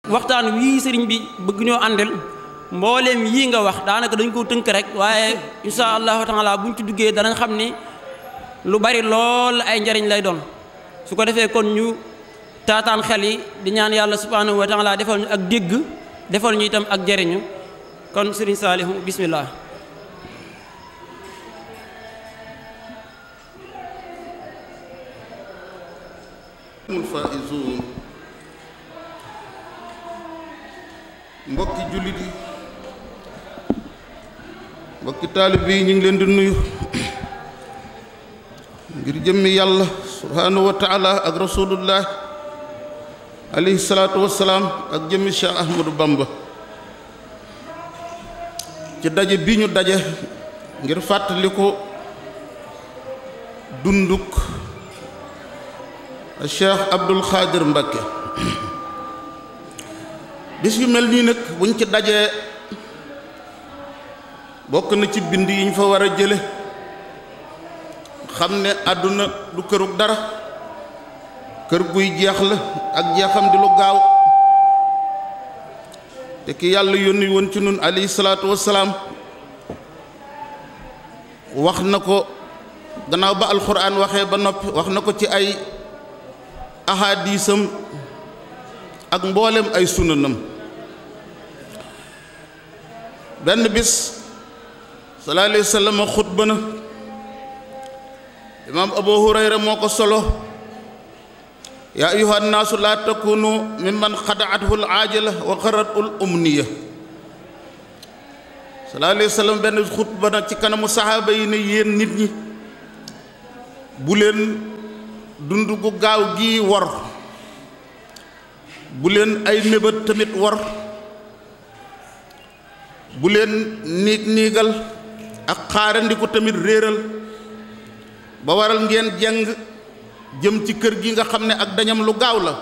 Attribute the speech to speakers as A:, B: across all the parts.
A: waxtaan wii sëriñ bi bëgg ñoo àndal mbooleem yii nga wax daanaka dañ ko tënk rek waaye insha allahu taala buñ ci duggee danañ xam ni lu bari lool ay njariñ lay doon su ko defee kon ñu taataan xel yi di ñaan yàlla subhanahu wa taala defal ñu ak dégg defal ñu itam ak jariñu kon sëriñ saalihu bismillah
B: الفائزون mbokki jullit yi mbokki taalib yi ñu ngi leen di nuyu ngir jëmmi yàlla subhaanahu wa taala ak rasulullah alayhi salaatu wassalaam ak jëmmi Cheikh Ahmadou Bamba ci daje bi ñu daje ngir fàttali ko dunduk Cheikh Abdul Xaadir Mbakke bis yu mel nii nag buñ ci dajee bokk na ci bind yi ñu fa war a jële xam ne àdduna du kërug dara kër guy jeex la ak jeexam di lu gaaw te ki yàlla yónni woon ci nun alayhi salaatu wassalaam wax na ko gannaaw ba alxuraan waxee ba noppi wax na ko ci ay ahadisam ak mboolem ay sunanam benn bis sallallahu alayhi wa sallam xutba na imaam abu hurayra moo ko solo yaa ayuha nnaasu laa takunu mimman xadaathu l aajila wa xarat ul umniya sallallahu alayhi wa sallam benn xutba na ci kanamu saxaaba yi ne yéen nit ñi bu leen dund gu gaaw gii war bu leen ay mébét tamit war bu leen niig niigal ak xaarandiku tamit réeral ba waral ngeen jàng jëm ci kër gi nga xam ne ak dañam lu gaaw la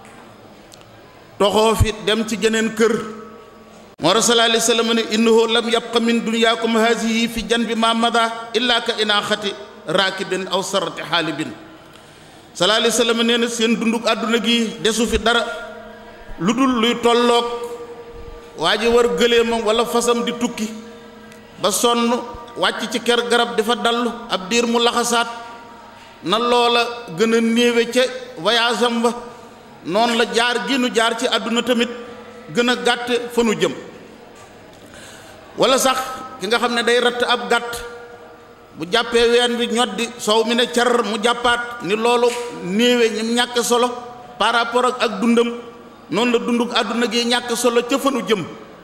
B: toxoo fi dem ci geneen kër moo ra sallallahu alayhi wa sallam ne innahu lam yabqa min dunyaakum haasihi fi janbi ma mada illa ka inaaxati raakibin aw sarati xaalibin sallallahu alayhi wa sallam nee na seen dunduk àdduna gi desu fi dara lu dul luy tolloog waa ji war gëléemam wala fasam di tukki ba sonn wàcc ci ker garab dafa dallu ab diir mu laxasaat na loola gën a néewe ca voyage am ba noonu la jaar gi nu jaar ci àdduna tamit gën a gàtt fa nu jëm wala sax ki nga xam ne day ratt ab gàtt bu jàppee ween bi ñoddi soow mi ne car mu jàppaat ni loolu néewe ñim ñàkk solo par rapport ak ak dundam noonu la dunduk àdduna gi ñàkk solo ca fa nu jëm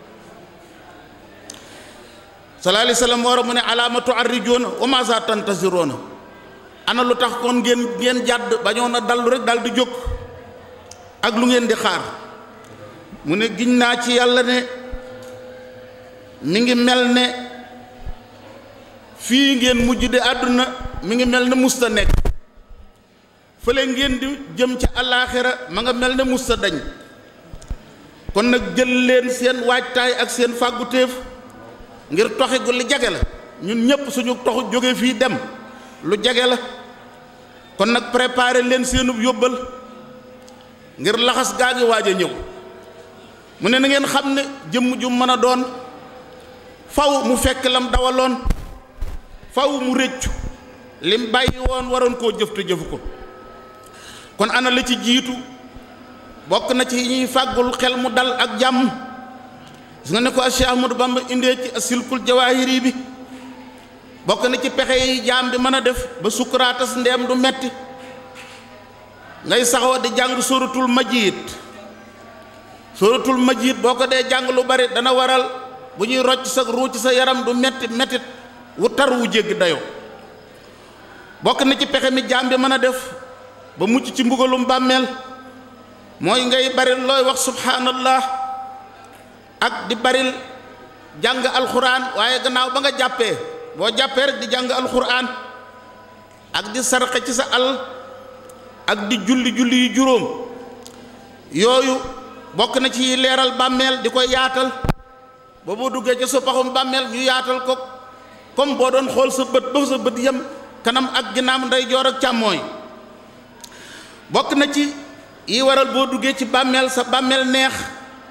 B: sallallahu alayhi wa sallam war a mu ne alaamatu arrijoona wa ma za tantasiroona ana lu tax kon ngeen ngeen jàdd bañoon a dallu rek dal di jóg ak lu ngeen di xaar mu ne giñ naa ci yàlla ne mi ngi mel ne fii ngeen mujj de àdduna mi ngi mel ne musta nekk fële ngeen di jëm ca alaaxira ma nga mel ne musta dañ kon nag jël leen seen waajtaay ak seen fàggutéef ngir toxi gu li jage la ñun ñépp suñu toxu jóge fii dem lu jage la kon nag préparer leen seenub yóbbal ngir laxas gaa ngi waaj a ñëw mu ne na ngeen xam ne jëmm ju mën a doon faw mu fekk lam dawaloon faw mu rëccu lim bàyyi woon waroon koo jëf te jëfu ko kon ana la ci jiitu bokk na ci ñuy fàggul xel mu dal ak jàmm gis nga ne ko Cheikh Ahmadou Bamba indee ci silkul jawaahiri bi bokk na ci pexe yi jaam bi mën a def ba sukkuraatas ndeem du metti ngay saxoo di jàng suratul majid suratul majid boo ko dee jàng lu bari dana waral bu ñuy rocc sa ruu ci sa yaram du metti mettit wu tar wu jéggi dayo bokk na ci pexe mi jaam bi mën a def ba mucc ci mbugalum bàmmeel mooy ngay bari looy wax subhanallah ak di baril jàng alxuraan waaye gannaaw ba nga jàppee boo jàppee rek di jàng alxuraan ak di sarxe ci sa al ak di julli julli yu juróom yooyu bokk na ci leeral bàmmeel di koy yaatal ba boo duggee ca sa paxum bàmmeel ñu yaatal ko comme boo doon xool sa bët ba sa bët yem kanam ak ginnaaw ndeyjoor ak càmmooy bokk na ci yi waral boo duggee ci bàmmeel sa bàmmeel neex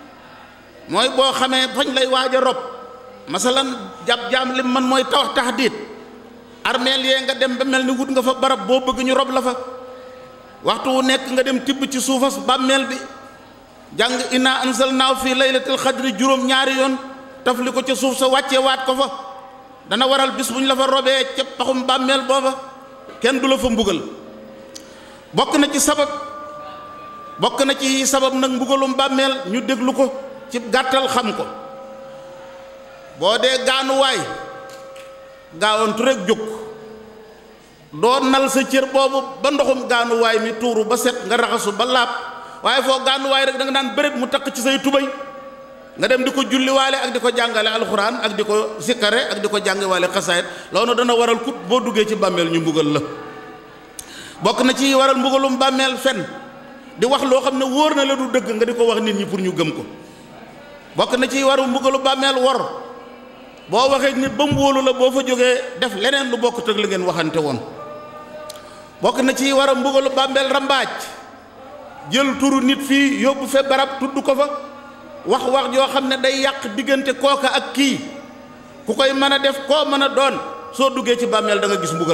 B: mooy boo xamee fañ lay waaj a rob masalan jàpp jaam lim man mooy tawax taxdiit armeel yee nga dem ba mel ni wut nga fa barab boo bëgg ñu rob la fa waxtu wu nekk nga dem tibb ci suufas bàmmeel bi jàng inna anzalnaahu fii laylatil xadri juróom ñaari yoon tafli ko ca suuf sa wàccee waat ko fa dana waral bis bu ñu la fa robee ca paxum bàmmeel booba kenn du la fa mbugal bokk na ci sabab bokk na ci sabab nag mbugalum bàmmeel ñu déglu ko ci gàttal xam ko boo dee gaanuwaay gaawantu rek jóg doo nal sa cër boobu ba ndoxum gaanuwaay mi tuuru ba set nga raxasu ba laab waaye foo gaanuwaay rek da nga naan bëreet mu takk ci say tubay nga dem di ko julliwaale ak di ko jàngale alxuraan ak di ko sikkare ak di ko jàngiwaale xasaayit loolu dana waral kut boo duggee ci bàmmeel ñu mbugal la bokk na ci waral mbugalum bàmmeel fen di wax loo xam ne wóor na la du dëgg nga di ko wax nit ñi pour ñu gëm ko bokk na ci waru mbugalu bàmmeel wor boo waxee nit ba mu wóolu la boo fa jógee def leneen lu bokk tëg li ngeen waxante woon bokk na ci war a mbugalu bàmmeel rambaaj jël turu nit fii yóbbu fe barab tudd ko fa wax wax joo xam ne day yàq diggante kooka ak kii ku koy mën a def koo mën a doon soo duggee ci bàmmeel da nga gis mbugal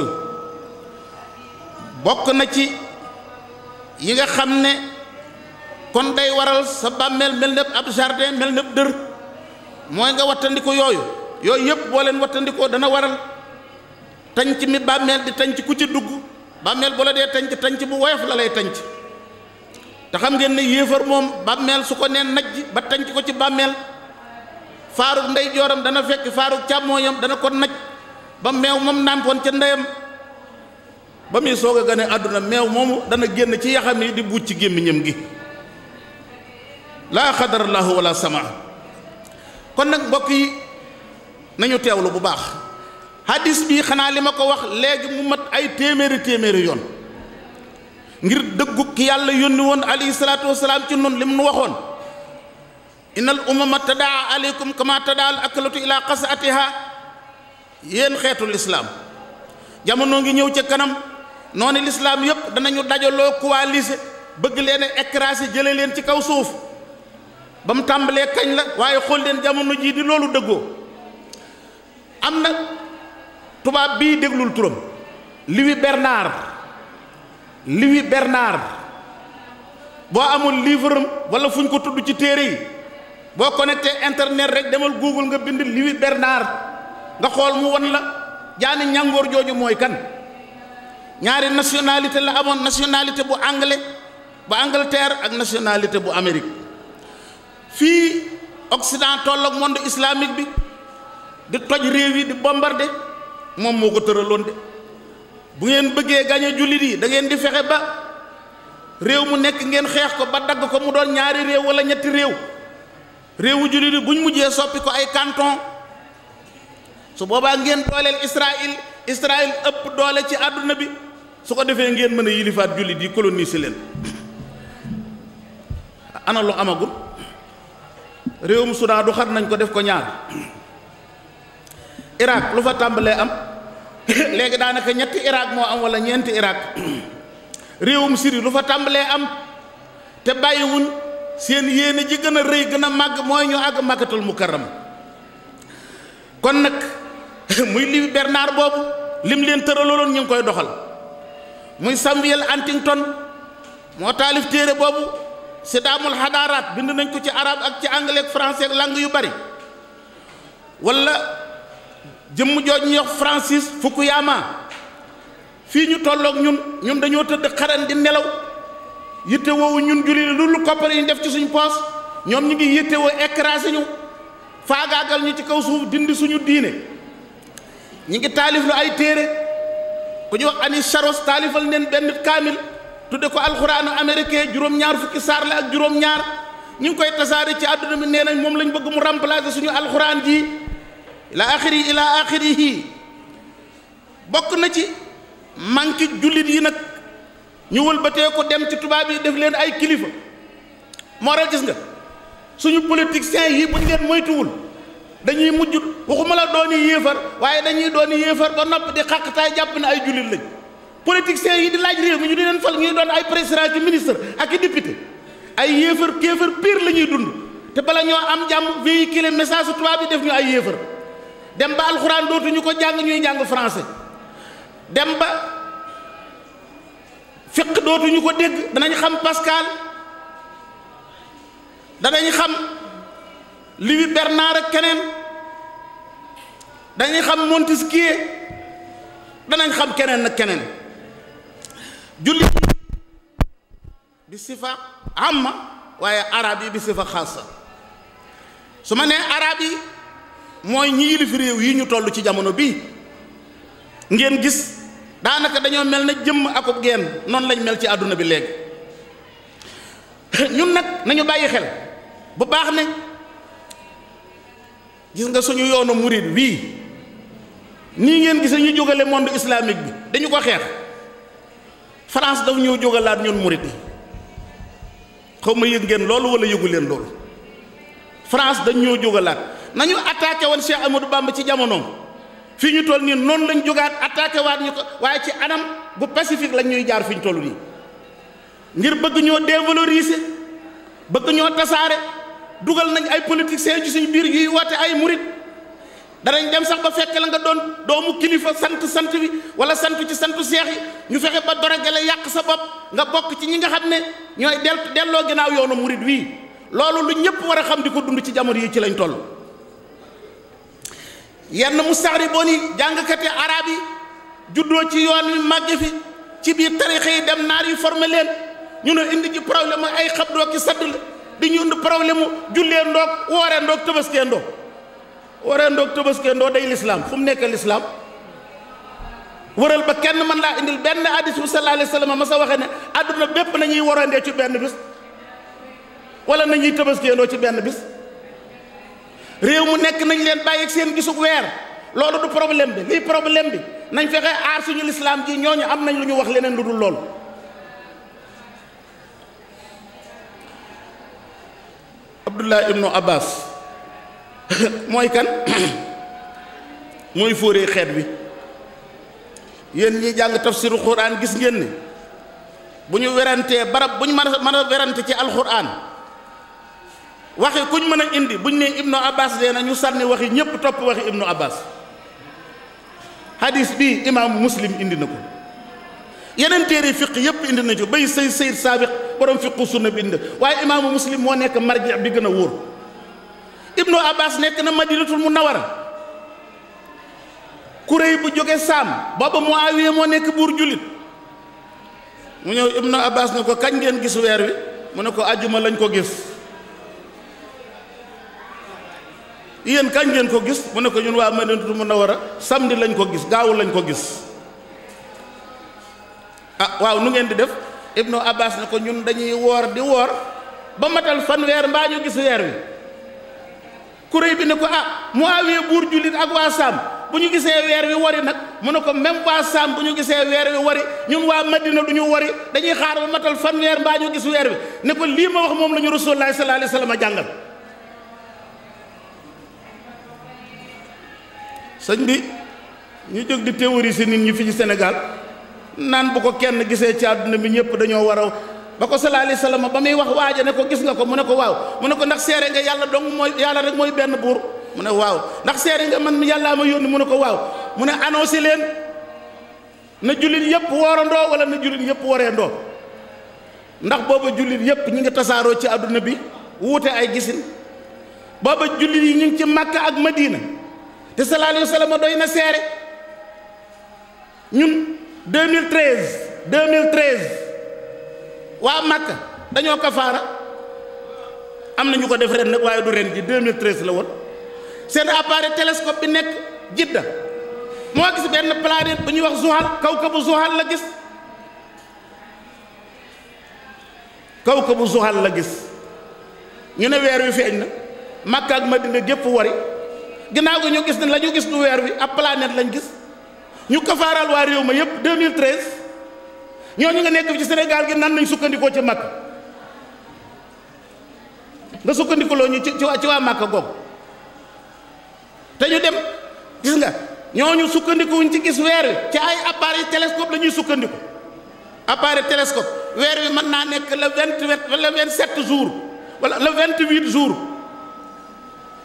B: bokk na ci yi nga xam ne kon day waral sa bàmmeel mel ne ab jardin mel ne dër mooy nga wattandiku yooyu yooyu yëpp boo leen wattandikoo dana waral tanc mi bàmmeel di tanc ku ci dugg bàmmeel bu la dee tanc tanc bu woyof la lay tanc te xam ngeen ne yéefar moom bàmmeel su ko neen najj ba tanc ko ci bàmmeel faarug ndey jooram dana fekk faarug càmmooñam dana ko naj ba meew moom nàmpoon ca ndeyam ba muy soog a gane àdduna meew moomu dana génn ci yaxam yi di buuj ci gémmiñam gi laa xadarallaahu wala sama kon nag mbokk yi nañu teewlu bu baax hadis bi xanaa li ma ko wax léegi mu mat ay téeméeri téeméeri yoon ngir dëggu ki yàlla yónni woon alayhi salaatu wasalaam ci noonu lim nu waxoon innal umama tadaa aleykum kama tadaa al akalatu ila qasatiha yéen xeetu lislaam jamono ngi ñëw ca kanam noonu lislaam yépp danañu dajaloo coalisé bëgg leen a écrasé jële leen ci kaw suuf ba mu tàmbalee kañ la waaye xool leen jamono jii di loolu dëggoo am na tubaab bii déglul turam Louis Bernard Louis Bernard boo amul livre am wala fu ñu ko tudd ci téere yi boo connecté internet rek demal Google nga bind Louis Bernard nga xool mu won la jaani ñàngoor jooju mooy kan ñaari nationalité la amoon nationalité bu anglais bu Angleterre ak nationalité bu Amérique fii Occident toll ak monde islamique bi di toj réew yi di bombardé moom moo ko tëraloon de bu ngeen bëggee gañe jullit yi da ngeen di fexe ba réew mu nekk ngeen xeex ko ba dagg ko mu doon ñaari réew wala ñetti réew réewu jullit yi buñ mujjee soppi ko ay canton su boobaa ngeen dooleel Israël Israël ëpp doole ci àdduna bi su ko defee ngeen mën a yilifaat jullit yi coloniser leen ana lu amagul réewum Soudan du xar nañ ko def ko ñaar Irak lu fa tàmbalee am léegi daanaka ñetti Irak moo am wala ñeenti Irak réewum Syrie lu fa tàmbalee am te bàyyiwuñ seen yéene ji gën a rëy gën a màgg mooy ñu àgg màkkatul mukarram kon nag muy li Bernard boobu lim leen tëraloon ñu ngi koy doxal muy Samuel Huntington moo taalif téere boobu sidaamul xadaaraat bind nañ ko ci arab ak ci anglais ak français ak langue yu bari wala jëmm jooj ñuy wax Francis Fukuyama fii ñu tolloog ñun ñun dañoo tëdd xaran di nelaw yitte woowu ñun julli lu lu koppar yi ñu def ci suñu poos ñoom ñu ngi yitte woo écrasé ñu faagaagal ñu ci kaw suuf dindi suñu diine ñi ngi taalif lu ay téere ku ñu wax ani charos taalifal neen benn kaamil tudde ko alxuraanu américain juróom-ñaar fukki saar la ak juróom-ñaar ñu ngi koy tasaare ci àdduna bi nee nañ moom lañ bëgg mu remplacer suñu alxuraan ji ila axiri ila axirihi bokk na ci manqué jullit yi nag ñu wëlbatee ko dem ci tubaab yi def leen ay kilifa moo tax gis nga suñu politiciens yi buñ leen moytuwul dañuy mujj waxuma la dooni yéefar waaye dañuy dooni yéefar ba nopp di xàqtaay jàpp ne ay jullit lañ politiciens yi di laaj réew mi ñu di leen fal ñuy doon ay président ki ministre ak i député ay yéefar kéefar pire la ñuy dund te bala ñoo am jàmm véhiculer message su tubaab bi def ñu ay yéefar dem ba alxuraan dootuñu ko jàng ñuy jàng français dem ba fiq dootuñu ko dégg danañ xam Pascal danañ xam Louis Bernard ak keneen danañ xam Montesquieu danañ xam keneen ak keneen julli bi sifa amma waaye arab yi bi sifa xaasa su ma nee arab yi mooy ñi yilif réew yi ñu toll ci jamono bii ngeen gis daanaka dañoo mel na jëmm akub geen noonu lañ mel ci àdduna bi léegi ñun nag nañu bàyyi xel bu baax ne gis nga suñu yoonu murid wii nii ngeen gise ñu jógale monde islamique bi dañu ko xeex France daf ñëw jógalaat ñun murid yi xaw ma yëg ngeen loolu wala yëgu leen loolu France dañ ñoo jógalaat nañu attaqué woon Cheikh Amadou Bamba ci jamonoom fii ñu toll nii noonu lañ jógaat attaqué waat ñu ko waaye ci anam bu pacifique lañ ñuy jaar fi ñu toll nii ngir bëgg ñoo dévaloriser bëgg ñoo tasaare dugal nañ ay politiciens ci suñu biir yuy woote ay murit danañ dem sax ba fekk la nga doon doomu kilifa sant sant bi wala sant ci santu seex yi ñu fexe ba dorogale yàq sa bopp nga bokk ci ñi nga xam ne ñooy del delloo ginnaaw yoonu murit wii loolu lu ñëpp war a xam di ko dund ci jamono yi ci lañ toll yenn mustaxriboon yi jàngkati arab yi juddoo ci yoon wi màgge fi ci biir tarixa yi dem naar yi formé leen ñu ne indi ci problème ay xabdoo ki sadd la di ñu indi problème jullee ndoog wooree ndoog tëbaskee ndoog wooree ndoog tëbaskee ndoog day lislaam fu mu nekk lislaam wëral ba kenn mën laa indil benn hadis bu sallallahu alayhi wa sallam ma sa waxee ne àdduna bépp nañuy warandee ci benn bis wala nañuy tëbaskee ndoo ci benn bis réew mu nekk nañ leen bàyyi ak seen gisug weer loolu du problème bi lii problème bi nañ fexe aar suñu lislaam ji ñooñu am nañ lu ñu wax leneen lu dul loolu abdullah ibnu abbas mooy kan mooy fóoree xeet wi yéen ñi jàng tafsiru quran gis ngeen ni bu ñu werantee barab bu ñu mën a mën a werante ci alquran waxi kuñ mën a indi buñ ne ibnu abbas dee na ñu sànni waxi ñépp topp waxi ibnu abbas hadis bi imaamu muslim indi na ko yeneen téere fiq yépp indi na ci bay say sayid saabiq borom fiqu sunna bi indi waaye imaamu muslim moo nekk marji bi gën a wóor ibnu abbas nekk na madinatul munawara kuréy bu jóge saam booba muawiya moo nekk buur jullit mu ñëw ibnu abbas ne ko kañ ngeen gis weer wi mu ne ko àjjuma lañ ko gis yéen kañ ngeen ko gis mu ne ko ñun waa madinatul munawara samedi lañ ko gis gaawu lañ ko gis ah waaw nu ngeen di def ibnu abbas ne ko ñun dañuy woor di woor ba matal fanweer mbaa ñu gis weer wi kuréy bi ne ko ah muawiya buur jullit ak waa saam bu ñu gisee weer wi wari nag mu ne ko même waa saam bu ñu gisee weer wi wari ñun waa madina du ñu wari dañuy xaar ba matal fanweer mbaa ñu gis weer wi ne ko lii ma wax moom la ñu rasulullahi sallallahu alayhi wa sallam a jàngal sëñ bi ñu jóg di théoriser nit ñi fi ci Sénégal naan bu ko kenn gisee ci àdduna bi ñëpp dañoo war a ba ko sallallahu alayhi wa sallam ba muy wax waaja ne ko gis nga ko mu ne ko waaw mu ne ko ndax seere nga yàlla dong mooy yàlla rek mooy benn buur mu ne waaw ndax seere nga man yàllaa ma yónni mu ne ko waaw mu ne annoncé leen na jullit yëpp woorandoo wala na jullit yëpp wareendoo ndax booba jullit yëpp ñi ngi tasaaroo ci àdduna bi wuute ay gisin booba jullit yi ñu ngi ci Makka ak Madina te sallallahu alayhi wa sallam doy na seere ñun 2013 2013 waa Makka dañoo kafaara am na ñu ko def ren nag waaye du ren ji 2013 la woon seen appareil télescope bi nekk Jidda moo gis benn planète bu ñuy wax Zuhal kawkabu Zuhal la gis kawkabu Zuhal la gis ñu ne weer wi feeñ na Makka ak Madina gépp wari ginnaaw gi ñu gis ne la ñu gis du weer wi ab planète lañ gis ñu kafaaral waa réew ma yépp 2013 ñooñu nga nekk fi ci Sénégal gi nan nañ sukkandikoo ci Makka nga sukkandikuloo ñu ci ci waa ci waa Makka googu te ñu dem gis nga ñooñu sukkandikuwuñ ci gis weer wi ci ay appareil télescope la ñuy sukkandiku appareil télescope weer wi mën naa nekk le vingt huit wala le vingt sept jours wala le vingt huit jours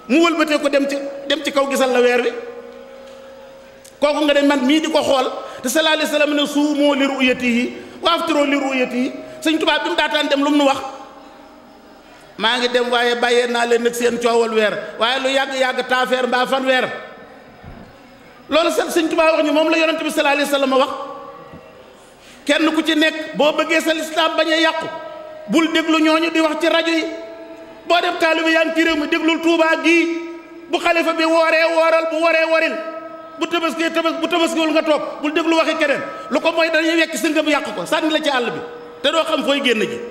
B: mu wëlbatee ko dem ci dem ci kaw gisal la weer wi kooku nga ne man mii di ko xool te sallallahu alayhi wasallam ne suumoo li ru'yatihi wa aftiroo li ru'yatihi sëñ Tuubaa bi mu daataan dem lu mu nu wax maa ngi dem waaye bàyyee naa leen nag seen coowal weer waaye lu yàgg-yàgg taafeer mbaa fan weer loolu sax sëñ Tuubaa wax ñu moom la yonent bi sallallahu alayhi wasallam wax kenn ku ci nekk boo bëggee sa lislaam bañ a yàqu bul déglu ñooñu di wax ci rajo yi boo dem taalibe yaa ngi ci réew mi déglul Tuubaa gii bu xalifa bi wooree wooral bu waree waril bu tabaskee tabas bu tabaskiwul nga toog bul déglu waxi keneen lu ko mooy dañuy wekk si ngëm yàq ko sànni la ci àll bi te doo xam fooy génn ji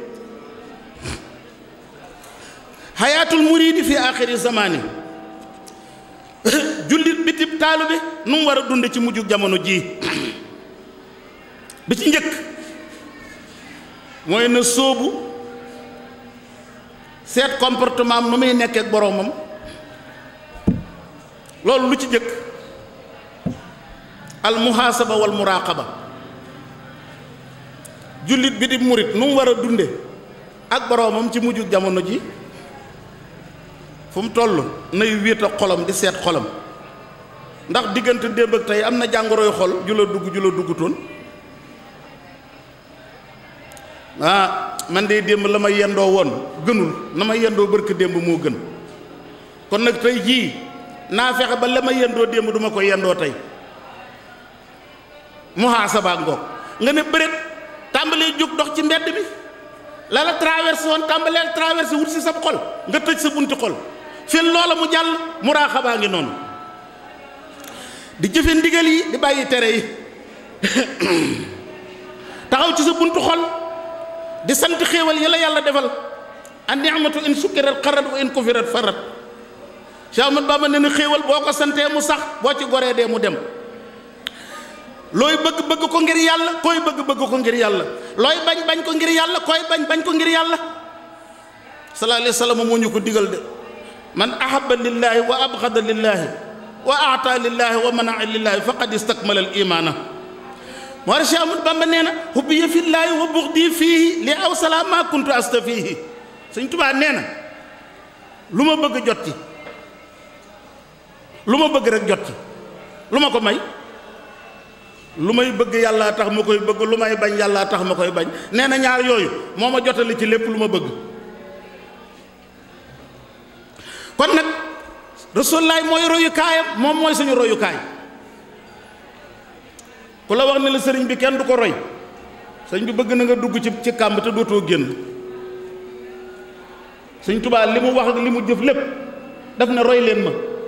B: xayaatul muriidi fi axiri zamaani jullit bitib taalu bi nu mu war a dund ci mujjug jamono jii bi ci njëkk mooy na sóobu seet comportement am nu muy nekkee ak boroomam loolu lu ci njëkk al muhaasaba wal muraqaba jullit bi di murit nu mu war a dunde ak boroomam ci mujjug jamono ji fu mu toll nay wéet ak xolam di seet xolam ndax diggante démb ak tey am na jàngoroy xol ju la dugg ju la duggutoon ah man de démb la ma yendoo woon gënul na ma yendoo barke démb moo gën kon nag tey jii naa fexe ba la ma yendoo démb duma ko yendoo tey muhaasaba ngoog nga ne bëreet tàmbalee jóg dox ci mbedd bi la la traversé woon tàmbaleel traversé wut si sa xol nga tëj sa bunti xol fil loola mu jàll muraaxabaa ngi noonu di jëfe ndigal yi di bàyyi tere yi taxaw ci sa buntu xol di sant xéewal yi la yàlla defal an ni'matu in sukkirat xarat wa in kufirat farat Cheikh Ahmad Bamba ne na xéewal boo ko santee mu sax boo ci goree dee mu dem looy bëgg bëgg ko ngir yàlla koy bëgg bëgg ko ngir yàlla looy bañ bañ ko ngir yàlla koy bañ bañ ko ngir yàlla sallallahu alayhi wa sallam moo ñu ko digal de man ahabba lillahi wa abxada lillahi wa aata lillahi wa manaa lillahi faqad istakmala al imaana moo tax Cheikh Ahmad Bamba nee na hubbiya fillaahi wa buxdi fiihi li aw salaa maa kuntu asta fiihi Sëñ Tuubaa nee na lu ma bëgg jot ci lu ma bëgg rek jot ci lu ma ko may lu may bëgg yàlla tax ma koy bëgg lu may bañ yàlla tax ma koy bañ nee na ñaar yooyu moo ma jotali ci lépp lu ma bëgg kon nag rasulullaay mooy royukaayam moom mooy suñu royukaay ku la wax ne la sëriñ bi kenn du ko roy sëriñ bi bëgg na nga dugg ci ci kàmb te dootoo génn sëñ Tuubaa li mu wax ak li mu jëf lépp daf ne roy leen ma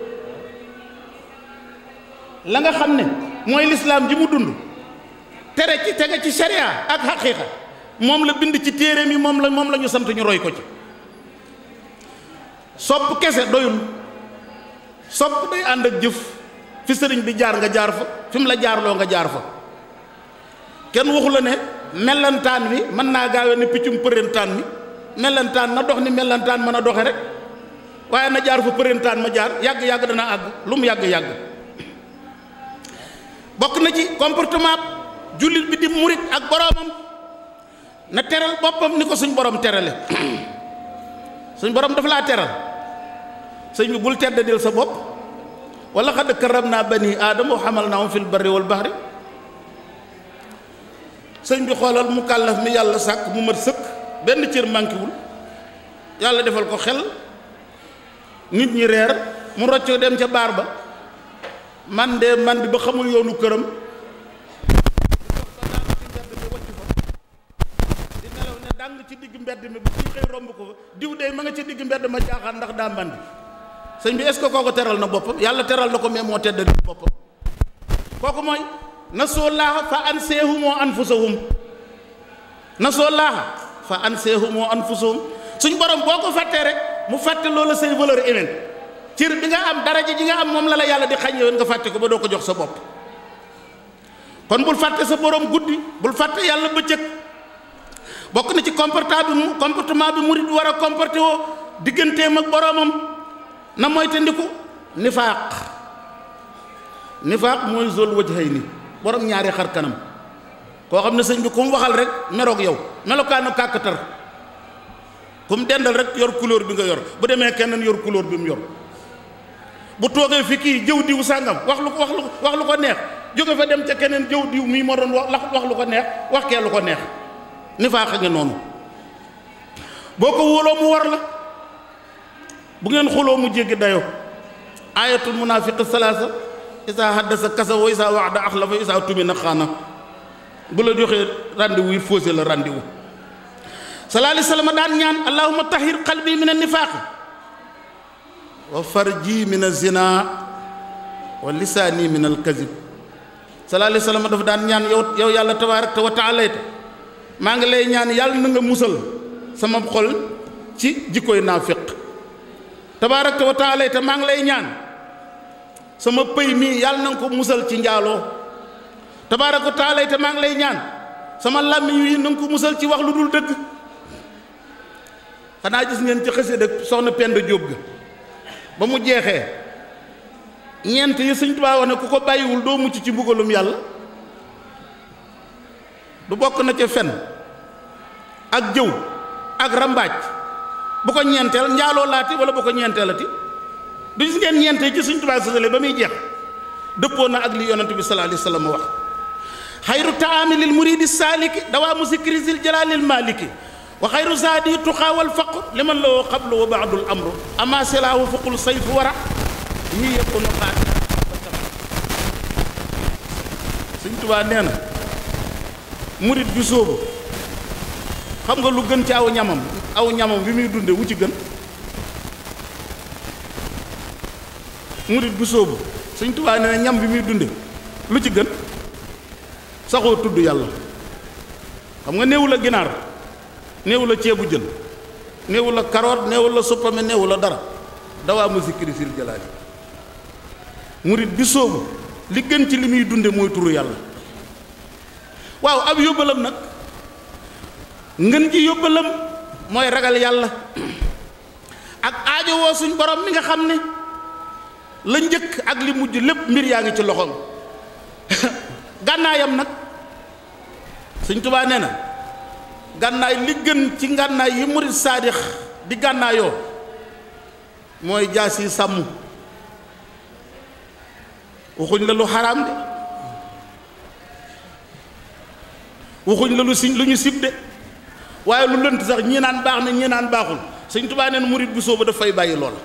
B: la nga xam ne mooy lislaam ji mu dund tere ci tege ci sharia ak xaqiiqa moom la bind ci téeréem yi moom la moom la ñu sant ñu roy ko ci sopp kese doyul sopp day ànd ak jëf fi sëriñ bi jaar nga jaar fa fi mu la jaarloo nga jaar fa kenn waxu la ne mellantaan wi mën naa gaawe ne piccum përentaan mi mellantaan na dox ni mellantaan mën a doxe rek waaye na jaar fa përentaan ma jaar yàgg-yàgg dana àgg lu mu yàgg-yàgg bokk na ci comportement jullit bi di murit ak boroomam na teral boppam ni ko suñ borom terale suñ borom dafa laa teral sëñ bi bul teddadil sa bopp wala xadd karam naa bani aadama wa xamal naahum fil barri wal baxri sëñ bi xoolal mu kàllaf mi yàlla sàkk mu mat sëkk benn cër mànkiwul yàlla defal ko xel nit ñi reer mu roccoo dem ca baar ba man de man di ba xamul yoonu këram di nelaw ne dàng ci digg mbedd mi bu ci xëy romb ko fa diw de ma nga ci digg mbedd ma jaaxaan ndax daa mbandi sëñ bi est-ce que kooku teral na boppam yàlla teral na ko mais moo tedd boppam kooku mooy nasoo laaha fa anseehumoo anfusahum nasoo laaha fa anseehumoo anfusahum suñ borom boo ko fàttee rek mu fàtte loola say valeur humaine cër bi nga am daraja ji nga am moom la la yàlla di xañ yoon nga fàtte ko ba doo ko jox sa bopp kon bul fàtte sa borom guddi bul fàtte yàlla bëccëg bokk na ci comportement bi mu comportement bi murid war a comporté woo digganteem ak boromam na mooy te ndiku nifaaq nifaaq mooy zol wajhayni borom ñaari xar kanam koo xam ne sëñ bi ku mu waxal rek meroog yow melokaanu kàkkatar ku mu dendal rek yor couleur bi nga yor bu demee keneen yor couleur bi mu yor bu toogee fi kii jëw diw sàngam wax lu wax lu wax lu ko neex jóge fa dem ca keneen jëw diw mii moo doon wax wax lu ko neex wax kee lu ko neex nifaaq a ngi noonu boo ko wóoloo mu war la bu ngeen xuloo mu jéggi dayo ayatul munafiq salaasa isa haddasa kasa wa isa waxda axlafa isa tumina xaana bu la joxee rendez-vous it faussé la rendez-vous sallallahu alayhi wa sallam daan ñaan allahumma tahir qalbi min an-nifaaq wa farji min az-zina wa lisaani min al-kazib sallallahu alayhi wa sallam dafa daan ñaan yow yow yàlla tabaarak wa taala maa ngi lay ñaan yàlla na nga musal sama xol ci jikkoy naafiq tabaarak wa taala te maa ngi lay ñaan sama pëy mii yàlla na nga ko musal ci njaaloo tabaarak wa taala te maa ngi lay ñaan sama làmmiñ wi na nga ko musal ci wax lu dul dëgg xanaa gis ngeen ci xëse dëgg soxna Penda Jóob ga ba mu jeexee ñeent yi Sëñ Tuubaa wax ne ku ko bàyyiwul doo mucc ci mbugalum yàlla du bokk na ca fen ak jëw ak rambaaj bu ko ñeenteel njaaloo laati wala bu ko ñeenteelati du gis ngeen ñeente ci Sëñ Tuubaa sësale ba muy jeex dëppoo na ak li yonent bi sallallahu alayhi wa sallam wax xayru taami lil muridi saaliki dawaamu zikri zil jalaalil maaliki wa xayru zaadi tuqaa wal faqr liman loo xablu wa baadul amru ama silaahu fuqul sayfu wara ñii yëpp nu xaati Sëñ Tuubaa nee na murit bi sóobu xam nga lu gën ci aw ñamam aw ñamam bi muy dunde wu ci gën murit bi sóobu Sëñ Tuubaa nee na ñam bi muy dunde lu ci gën saxoo tudd yàlla xam nga néewu la ginaar néewu la ceebu jën néewu la karoot néewu la suppame néewu la dara dawaa mu zikri sil jalaali murit bi sóobu li gën ci li muy dunde mooy turu yàlla waaw ab yóbbalam nag ngën ji yóbbalam mooy ragal yàlla ak aajowoo suñ borom mi nga xam ne la njëkk ak li mujj lépp mbir yaa ngi ci loxoom gànnaayam nag Sëñ Tuubaa nee na gànnaay li gën ci ngànnaay yi murit saadix di gànnaayoo mooy jaas yi sàmm waxuñ la lu xaraam de waxuñ la lu si lu ñu sib de waaye lu lënt sax ñii naan baax na ñii naan baaxul Sëñ Tuubaa nee na murit bu sooba daf fay bàyyi loola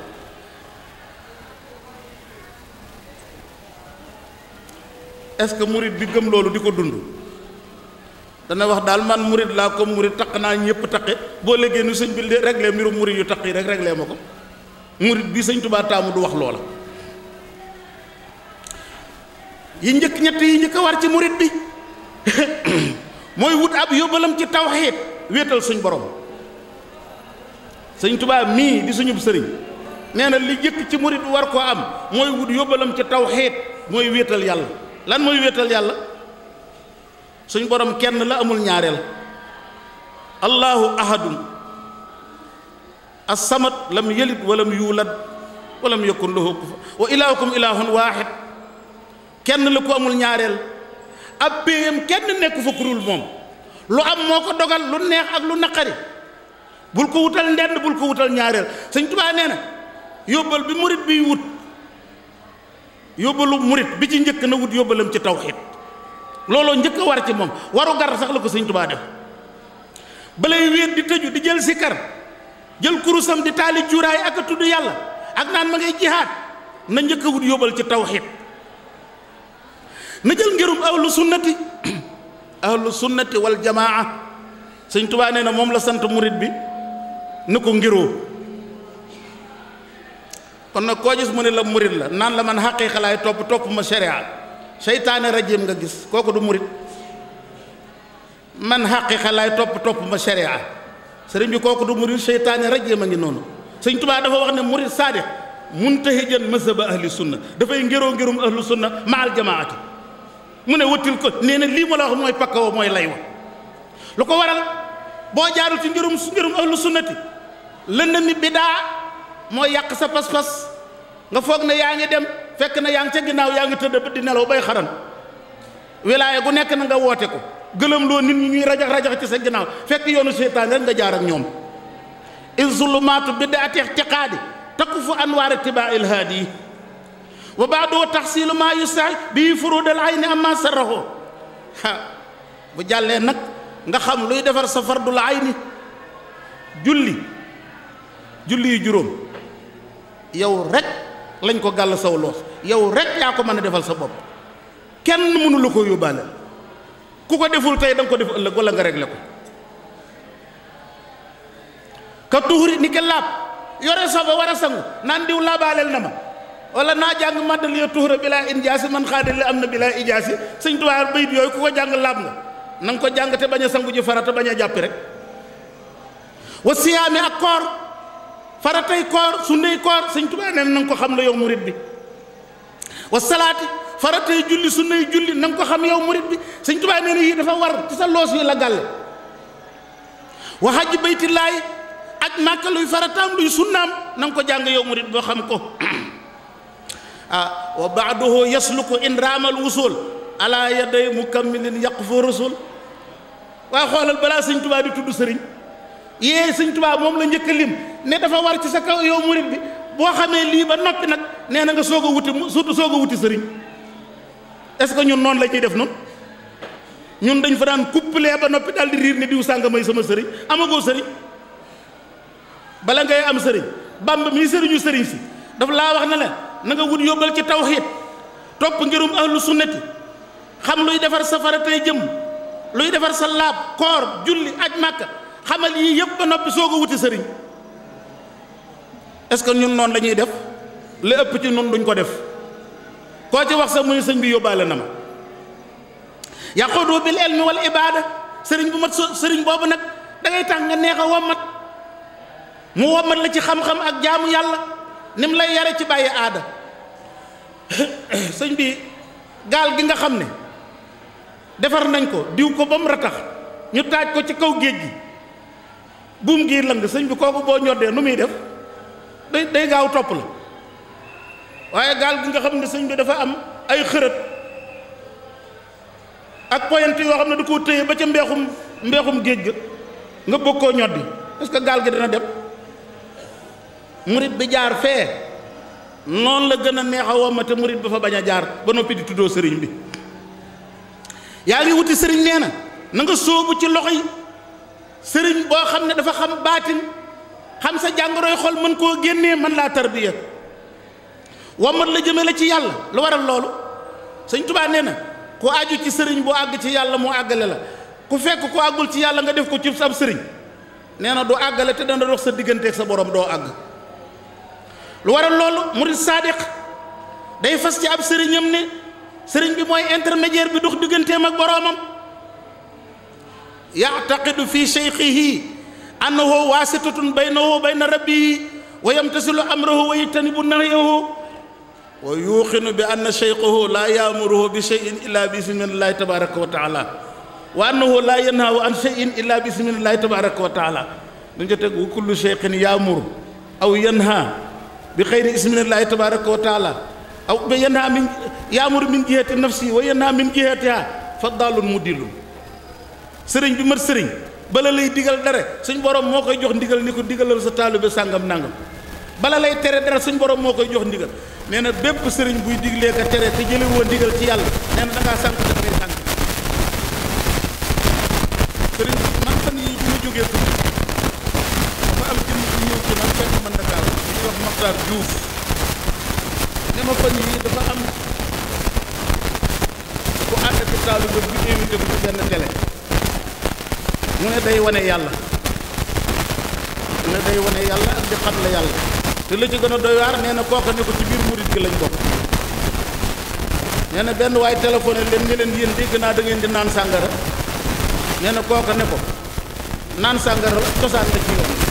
B: est-ce que murit bi gëm loolu di ko dund dana wax daal man murit laa comme murit taq naa ñëpp taqe boo léegi nu sëñ bi réglé mbiru murit yu taq yi rek réglé ma ko murit bi sëñ Tuubaa taamu du wax loola yi njëkk ñett yi njëkk a war ci murit bi mooy wut ab yóbbalam ci tawxiid wéetal suñ borom sëñ Tuubaa mii di suñub sëriñ nee na li njëkk ci murit bi war koo am mooy wut yóbbalam ci tawxiid mooy wéetal yàlla lan mooy wéetal yàlla suñ borom kenn la amul ñaareel allahu ahadun as-samad lam yalid walam yuulad walam yakun lahu kufuwan wa ilaahukum ilaahun waahid kenn la ko amul ñaareel ab péyam kenn nekku fa kurul moom lu am moo ko dogal lu neex ak lu naqari bul ko wutal ndend bul ko wutal ñaareel Sëñ Tuubaa nee na yóbbal bi murit biy wut yóbbalu murit bi ci njëkk na wut yóbbalam ci tawxiid looloo njëkk a war ci moom waru gar sax la ko Sëñ Tuubaa def balay wéet di tëju di jël sikar jël kurusam di taali cuuraay ak a tudd yàlla ak naan ma ngay jihaad na njëkk a wut yóbbal ci tawxiid na jël ngirum ahlu sunnati ahlu sunnati wal jamaa Sëñ Tuubaa nee na moom la sant murit bi na ko ngiroo kon nag koo gis mu ne la murit la naan la man xaqiiqa laay topp topp ma sharia seytaane rajim nga gis kooku du murit man xaqiiqa laay topp topp ma sharia sëriñ bi kooku du murit seytaane rajim a ngi noonu Sëñ Tuubaa dafa wax ne murit saadiq muntahijan mazhaba ahli sunna dafay ngiroo ngirum ahlu sunna ma al jamaati mu ne wëttil ko nee na lii ma la wax mooy pakkawo mooy lay wa lu ko waral boo jaarul ci ngirum ngirum ahlu sunnati lënd mi bidaa mooy yàq sa pas-pas nga foog ne yaa ngi dem fekk na yaa ngi ca ginnaaw yaa ngi tëdd di nelaw bay xaran wilaaya gu nekk na nga woote ko gëlëm loo nit ñi ñuy rajax rajax ci sa ginnaaw fekk yoonu seytaan rek nga jaar ak ñoom iz zulumaatu bid'ati i'tiqaadi takufu anwaar ittibaa il haadi wa baadoo taxsilu maa yustaay bii furudal ayni amma sarraxoo ha bu jàllee nag nga xam luy defar sa fardul ayni julli julli yu juróom yow rek lañ ko gàll saw loos yow rek yaa ko mën a defal sa bopp kenn mënu la ko yóbbaale ku ko deful tey da nga ko def ëllëg wala nga réglé ko ka tuxuri ni ke laab yore sobe war a sangu naan diw laabaaleel na ma wala naa jàng maddal yo tuxura bilaa injaasi man xaadali am na bilaa ijaasi sëñ Tuubaa bayit yooyu ku ko jàng laab nga na nga ko jàng te bañ a sangu ji farata bañ a jàppi rek wa siyaami ak koor faratay koor sunnay koor sëñ Tuubaa nee na nga ko xam la yow murit bi wa salaati faratay julli sunnay julli na nga ko xam yow murit bi sëñ Tuubaa nee na yii dafa war ci sa loos yi la gàlle wa hajji baytillaahi aj màkka luy farataam luy sunnaam na nga ko jàng yow murit boo xam ko ah wa baaduhu yasluku in raamal wusul ala yaday mukammilin yaqfu rusul waa xoolal balaa sëñ Tuubaa di tudd sëriñ yee sëñ Tuubaa moom la njëkk a lim ne dafa war ci sa kaw yow murit bi boo xamee lii ba noppi nag nee na nga soog a wuti surtout soog a wuti sëriñ est-ce que ñun noonu la ñuy def noonu ñun dañ fa daan kuppalee ba noppi daal di riir ne diw sànga may sama sëriñ amagoo sëriñ bala ngay am sëriñ bàmb mii sëriñu sëriñ si dafa laa wax ne la na nga wut yóbbal ci tawxiid topp ngirum ahlu sunnati xam luy defar sa faratay jëm luy defar sa laab koor julli aj màkka xamal yii yëpp ba noppi soog a wuti sëriñ est-ce que ñun noonu la ñuy def li ëpp ci ñun duñ ko def koo ci wax sax muy sëñ bi yóbbaale na ma yaqudu bil ilmi wal ibada sëriñ bu mat sëriñ boobu nag da ngay tax nga neex a wommat mu wommat la ci xam-xam ak jaamu yàlla ni mu lay yare ci bàyyi aada sëñ bi gaal gi nga xam ne defar nañ ko diw ko ba mu ratax ñu taaj ko ci kaw géej gi buum gii lang sëñ bi kooku boo ñoddee nu muy def day day gaaw topp la waaye gaal gi nga xam ne sëñ bi dafa am ay xërët ak poyant yoo xam ne da koo téye ba ca mbeexum mbeexum géej ga nga bëgg koo ñoddi est-ce que gaal gi dina dem murit bi jaar fee noonu la gën a neex a womate murit bi fa bañ a jaar ba noppi di tuddoo sëriñ bi yaa ngi wuti sëriñ nee na na nga sóobu ci loxo yi sëriñ boo xam ne dafa xam baatin xam sa jàngoroy xol mën koo génnee mën laa tarbiya womat la jëme la ci yàlla lu waral loolu sëñ Tuubaa nee na ku aju ci sëriñ bu àgg ci yàlla mu àggale la ku fekk ku àggul ci yàlla nga def ko ci sab sëriñ nee na du àggale te dana dox sa digganteeg sa borom doo àgg lu waral loolu murid saadiq day fas ci ab sëriñam ne sëriñ bi mooy intermédiaire bi dox digganteem ak boroomam yactaqidu fi cheykhihi annahu waasitatun baynahu wa bayna rabbihi wa yamtasilu amrahu wa yajtanibu nahyahu wa yuuqinu bi anna cheykhahu laa yaamuruhu bi cheyin illa bi ismillahi tabaraka wa taala wa annahu laa yanhahu an cheyin illa bi ismillahi tabaraka wa taala dañ ca teg wa kullu cheykhin yaamuru aw yanha bi xayri ismillahi tabaraka wa taala aw ba yanha min yaamuru min jihati nafsi wa yanha min jihatiha fa daalun mudillun sëriñ bi mat sëriñ bala lay digal dara suñ borom moo koy jox ndigal ni ko digalal sa taalibe sàngam nangam bala lay tere dara suñ borom moo koy jox ndigal nee na bépp sëriñ buy diglee ka tere te jële woon ndigal ci yàlla nee na da ngaa sànq da ngay sànq sëriñ man fan yi bi ma jógee ko dafa am jëmm bu ñëw ci man fekk man Dakar ñuy wax Maxtaar Diouf ne ma fan yi dafa am ku ànd ak taalibe bi invité ko ci benn télé mu ne day wane yàlla mu ne day wane yàlla ak di xam la yàlla te la ci gën a doy waar nee na kooka ne ko ci biir murit gi lañ bokk nee na benn waay téléphoné leen ne leen yéen dégg naa da ngeen di naan sàngara nee na kooka ne ko naan sàngara cosaan la ci yoon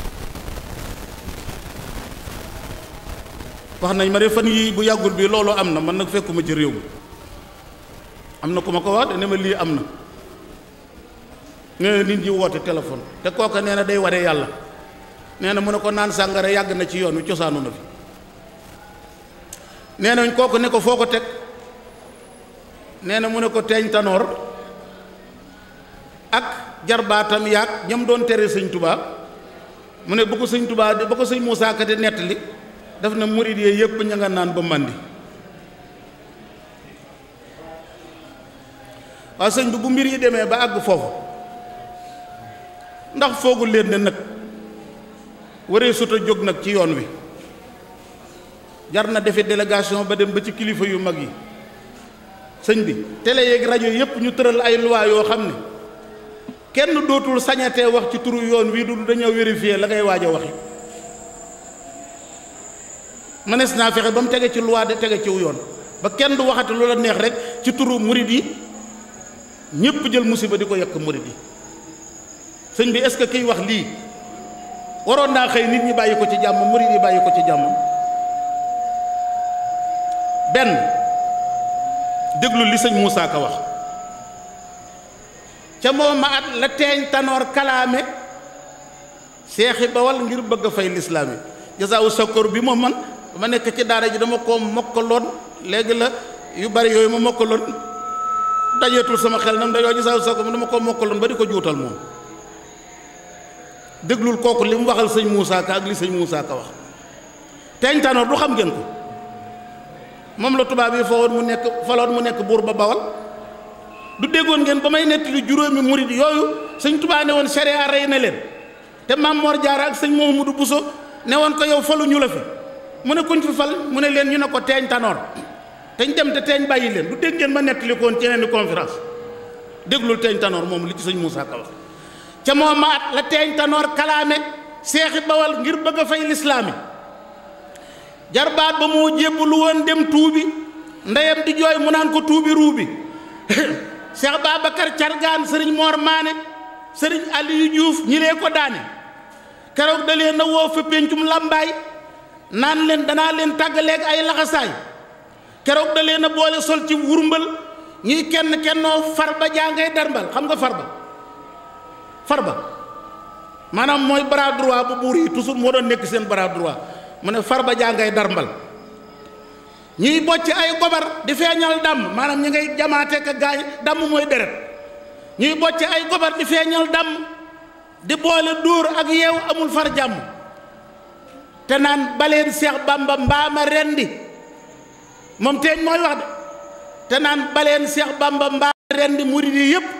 B: wax nañ ma de fan yii bu yàggul bi loolu am na man nag fekkuma ci réew mi am na ku ma ko wax de ne ma lii am na nee na nit ñi woote téléphone te kooka nee na day wane yàlla nee na mu ne ko naan sàngara yàgg na ci yoon wi cosaanu na fi nee nañ kooku ne ko foo ko teg nee na mu ne ko teeñ tanoor ak jarbaatam yaag ñam doon tere sëñ tubaa mu ne bu ko sëñ tubaa ba ko sëñ Muusaa Ka di nettali daf na murid yee yëpp ña nga naan ba màndi waa sëñ bi bu mbir yi demee ba àgg foofu ndax foogul leen ne nag waree sut a jóg nag ci yoon wi jar na defe délégation ba dem ba ci kilifa yu mag yi sëñ bi télé yeeg rajo yépp ñu tëral ay loi yoo xam ne kenn dootul sañatee wax ci turu yoon wi du dañoo vérifier la ngay waaj a waxi mënees naa fexe ba mu tege ci loi de tege ciw yoon ba kenn du waxati lu la neex rek ci turu murid yi ñépp jël musiba di ko yekk murid yi sëñ bi est-ce que kiy wax lii waroon naa xëy nit ñi bàyyi ko ci jàmm murid yi bàyyi ko ci jàmm benn déglu li sëñ Moussa Ka wax ca moom ma at la teeñ tanoor kalaame seexi bawal ngir bëgg a fay lislaam yi jasaawu sakkoor bi moom man ma nekk ci daara ji dama ko mokkaloon léegi la yu bari yooyu ma mokkaloon dajeetul sama xel nam da yoo jasaawu sakkoor dama ko mokkaloon ba di ko juutal moom déglul kooku li mu waxal sëñ Moussa Ka ak li sëñ Moussa Ka wax teeñ tanoor du xam ngeen ko moom la tubaab yi foowoon mu nekk faloon mu nekk buur ba bawal du déggoon ngeen ba may nettali juróomi murid yooyu sëñ tubaa ne woon sharia rey na leen te maam Mor Jaara ak sëñ Mouhamadou Bousso ne woon ko yow falu ñu la fi mu ne kuñ fi fal mu ne leen ñu ne ko teeñ tanoor teñ dem te teeñ bàyyi leen du dégg ngeen ma nettali ko woon ci yeneen conférence déglul teeñ tanoor moom li ci sëñ Moussa Ka wax ca moo ma at la teeñ tanoor kalaame seexi bawal ngir bëgg a fay lislaami jarbaat ba moo jébbalu woon dem tuubi ndeyam di jooy mu naan ko tuubi ruubi Cheikh Babacar Cargaan sëriñ Mor Maane sëriñ Aliou Diouf ñi lee ko daane keroog da leen a woo fa péncum làmbaay naan leen danaa leen tàggaleeg ay laxasaay keroog da leen a boole sol ci wurmbal ñuy kenn kennoo farba jàngay darmbal xam nga farba farba maanaam mooy bras droit bu buur yi toujours moo doon nekk seen bras droit mu ne farba jàngay darmbal ñuy bocc ay gobar di feeñal damm maanaam ñi ngay jamaate ka gaañ damm mooy deret ñuy bocc ay gobar di feeñal damm di boole dóor ak yeew amul far jàmm te naan baleen seex bamba mbaama rendi moom teeñ mooy wax de te naan baleen seex bamba mbaama rendi murid yi yépp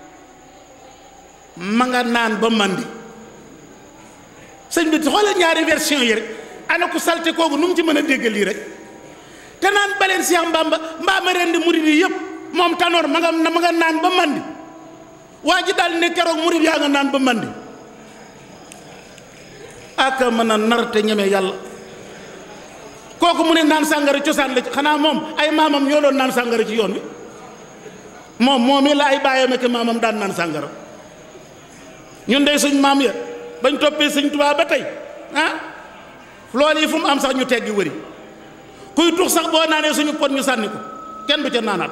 B: ma nga naan ba mandi sëñ bi xoolal ñaari version yi rek ana ku salte kooku nu mu ci mën a dégg lii rek te naan baleen Seex Mbamba mbaa ma rendi murid yi yëpp moom tanoor ma nga ma nga naan ba mandi waa ji daal ne keroog murid yaa nga naan ba mandi aka mën a nar te ñeme yàlla kooku mu ne naan sàngara cosaan la ci xanaa moom ay maamam ñoo doon naan sàngara ci yoon wi moom moom la ay baayam ak maamam daan naan sàngara ñun dey suñ maam ya bañ toppee sëñ Tuubaa ba tey ah loolu yi fu mu am sax ñu teggi wëri kuy tux sax boo naanee suñu pot ñu sànni ko kenn du ca naanaat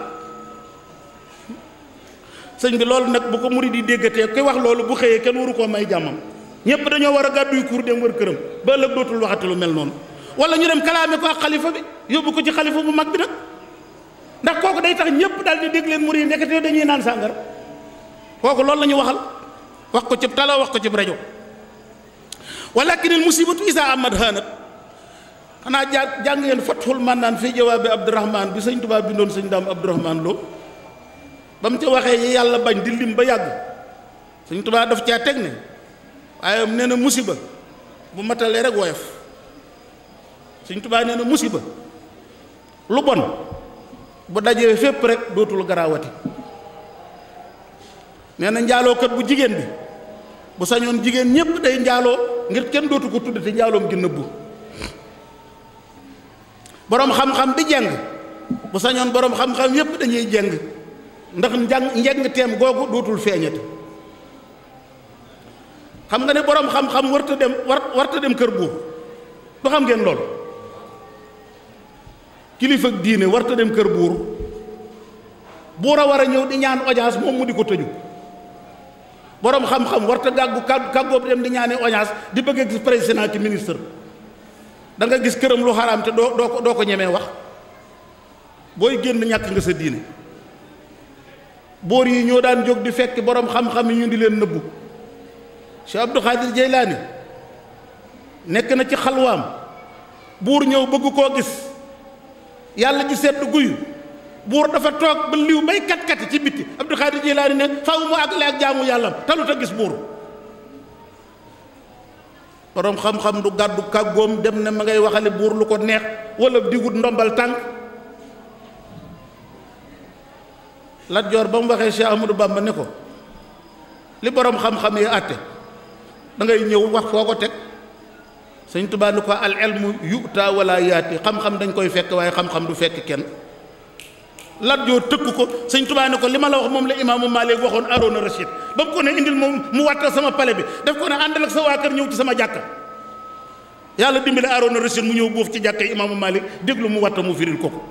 B: sëñ bi loolu nag bu ko murid yi déggatee kuy wax loolu bu xëyee kenn waru koo may jàmmam ñëpp dañoo war a gàdduy kur dem wër këram ba ëllëg dootul waxati lu mel noonu wala ñu dem kalaame ko ak xalifa bi yóbbu ko ci xalifa bu mag bi nag ndax kooku day tax ñëpp daal di dégg leen murid yi nekkatee dañuy naan sàngara kooku loolu la ñu waxal wax ko ci tala wax ko ci rajo walakin al musibatu isa amad hanat xanaa jàng jàng ngeen fathul mannaan fii jawaabi abdurahman bi sëñ Tuubaa bindoon sëñ daam abdurahman loo ba mu ca waxee yi yàlla bañ di lim ba yàgg sëñ Tuubaa daf caa teg ne waaye nee na musiba bu matalee rek woyof sëñ Tuubaa nee na musiba lu bon bu dajee fépp rek dootul garaawati nee na njaalookat bu jigéen bi bu sañoon jigéen ñépp day njaaloo ngir kenn dootu ko tudd te njaaloom gi nëbbu boroom xam-xam bi jeng bu sañoon boroom xam-xam yépp dañuy jeng ndax njàng njeng teem googu dootul feeñati xam nga ne boroom xam-xam warta dem war warta dem kër buur du xam ngeen lool kilifa ak diine warta dem kër buur buur a war a ñëw di ñaan audience moom mu di ko tëju boroom xam-xam warta gàggu kàggu kàggoobu dem di ñaani audience di bëgg a gis président ki ministre da nga gis këram lu xaraam te doo doo ko doo ko ñemee wax booy génn ñàkk nga sa diine boor yi ñoo daan jóg di fekk boroom xam-xam yi ñu di leen nëbbu Cheikh Abdou Khadir Jeylaani nekk na ci xalwaam buur ñëw bëgg koo gis yàlla ji sedd guyu buur dafa toog ba liw bay kat-kati ci bitti Abdul Xaadir Jilaani ne faw mu àggale ak jaamu yàllam talut a gis buur boroom xam-xam du gàddu kàggoom dem ne ma ngay waxale buur lu ko neex wala digut ndombal tànk Lat Joor ba mu waxee Cheikh Ahmadou Bamba ne ko li boroom xam-xam yi àtte da ngay ñëw wax foo ko teg sëñ Tuubaa ni ko al ilmu yuta wala yaati xam-xam dañ koy fekk waaye xam-xam du fekk kenn Lat Joor tëkk ko sëñ Tuubaa ni ko li ma la wax moom la imaamu Maalik waxoon Aroona Rachid ba mu ko ne indil moom mu wattal sama pale bi def ko ne àndal ak sa waa kër ñëw ci sama jàkka yàlla dimbale Aroona Rachid mu ñëw buuf ci jàkka yi imaamu Maalik déglu mu watta mu firil ko ko